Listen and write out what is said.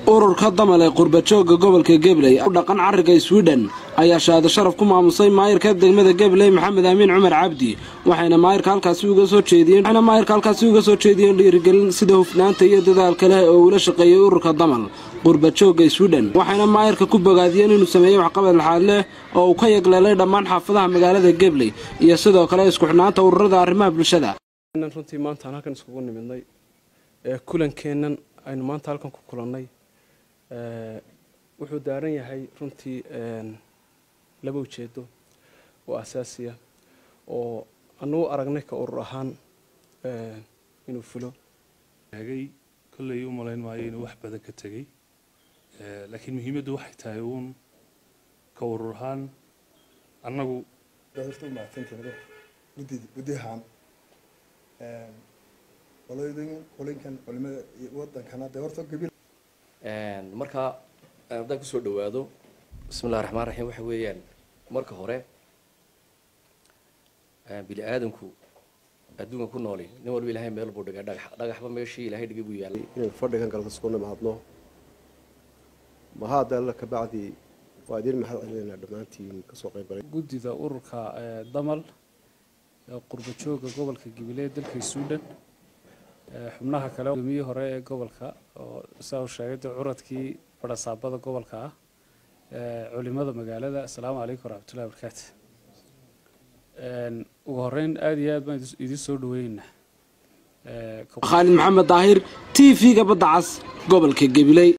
ururka damal ee qurbajooga gobolka gabley u dhaqan cariga swidhen ayaa shahaado sharaf ku maamusay maayirka degmada gabley maxamed amiin cumar cabdi waxayna maayirka halkaasi uga soo jeediyeen waxayna maayirka halkaasi uga soo jeediyeen dhiirigelin sida hufnaanta iyo dadaalka leh oo uula shaqeeyay ururka damal qurbajooga swidhen waxayna maayirka ku bogaadiyeen inuu sameeyey waxqabad laxaad leh oo uu ka yagleelay dhammaan xaafadaha magaalada gabley iyo sidoo kale isku xidhnaanta ururada arrimaha bulshada runtii maantaan halkan iskugu nimidnay ee kulankeennan aynu maanta halkan ku kulannay wuxuu daaran yahay runtii laba ujeedo oo asaasiya oo anugu aragnay ka urur ahaan inuu fulo hagay kolley u malayn maayo inuu wax badan ka tegey laakiin muhiimaddu waxay tahay uun ka urur ahaan annagu horta u mahadsantihiin guddi guddihan qolooyin qolinkan culimada iyo wadankana dee horta gabil marka haddaan kusoo dhawaado bismillahi raxmaan raxiim waxa weeyaan marka hore bini aadamku adduunka ku nooli nin walba ilahay meel buu dhigay dhagax dhagaxba meeshii ilahay dhigay buu yaallay inaynu fadhigan galka isku nimaadno mahaada alla kabacdi waa idin mahad celinaynaa dhammaantiin kasoo qayb galay guddida ururka damal ee qurbajooga gobolka gabiley dalka suudhan xubnaha kale gudoomiye hore ee gobolka oo saa uu sheegay dee curadkii barasaabada gobolka ah culimada magaalada asalaamu calaykum waraxmatullahi wabarakaatu ugu horeyn aada iyo aad baan idiin soo dhaweyneynaa khaalid maxamed daahir t v-ga badda cas gobolka gabiley